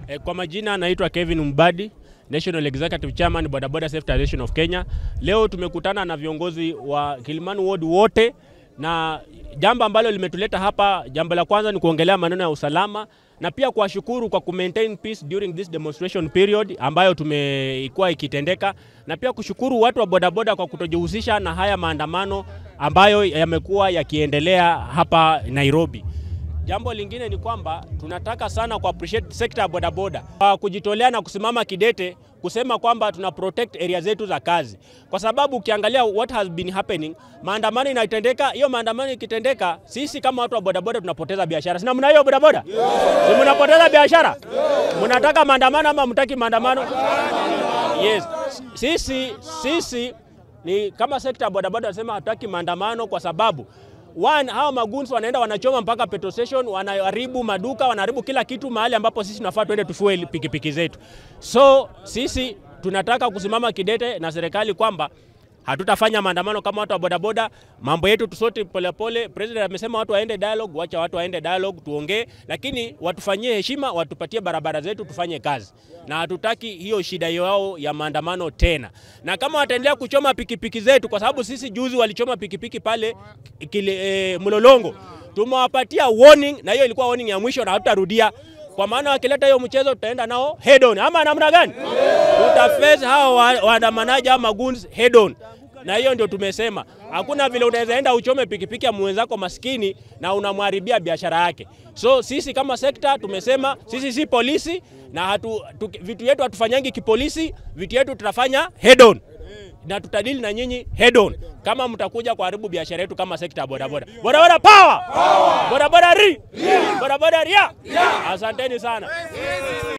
E, kwa majina naitwa Kevin Mbadi, National Executive Chairman Boda Boda Safety Association of Kenya. Leo tumekutana na viongozi wa Kilimani Ward wote na jambo ambalo limetuleta hapa, jambo la kwanza ni kuongelea maneno ya usalama na pia kuwashukuru kwa kumaintain peace during this demonstration period ambayo tumekuwa ikitendeka, na pia kushukuru watu wa bodaboda kwa kutojihusisha na haya maandamano ambayo yamekuwa yakiendelea hapa Nairobi. Jambo lingine ni kwamba tunataka sana ku appreciate sekta ya bodaboda kwa kujitolea na kusimama kidete kusema kwamba tuna protect area zetu za kazi, kwa sababu ukiangalia what has been happening, maandamano inatendeka. Hiyo maandamano ikitendeka, sisi kama watu wa bodaboda tunapoteza biashara. Sina mna hiyo bodaboda, si mnapoteza biashara? Mnataka maandamano ama mtaki maandamano? Yes, sisi sisi ni kama sekta ya bodaboda nasema hatutaki maandamano kwa sababu One, hawa maguns wanaenda wanachoma mpaka petrol station, wanaharibu maduka, wanaharibu kila kitu mahali ambapo sisi tunafaa tuende tufuel pikipiki zetu. So sisi tunataka kusimama kidete na serikali kwamba hatutafanya maandamano kama watu wa bodaboda. Mambo yetu tusote polepole. President amesema watu waende dialogue, wacha watu waende dialogue, tuongee, lakini watufanyie heshima, watupatie barabara zetu, tufanye kazi, na hatutaki hiyo shida yao ya maandamano tena. Na kama wataendelea kuchoma pikipiki zetu, kwa sababu sisi juzi walichoma pikipiki pale kile, e, Mlolongo, tumewapatia warning, na hiyo ilikuwa warning ya mwisho na hatutarudia kwa maana wakileta hiyo mchezo tutaenda nao head on, ama namna gani? Tutaface hao waandamanaji wa, ama goons head on, na hiyo ndio tumesema. Hakuna vile unaweza enda uchome pikipiki ya mwenzako maskini na unamharibia biashara yake. So sisi kama sekta tumesema sisi si polisi na hatu, tu, vitu yetu hatufanyangi kipolisi, vitu yetu tutafanya head on na tutadili na nyinyi head on kama mtakuja kuharibu biashara yetu kama sekta ya bodaboda. Bodaboda power, bodaboda ri, bodaboda ria. Asanteni sana.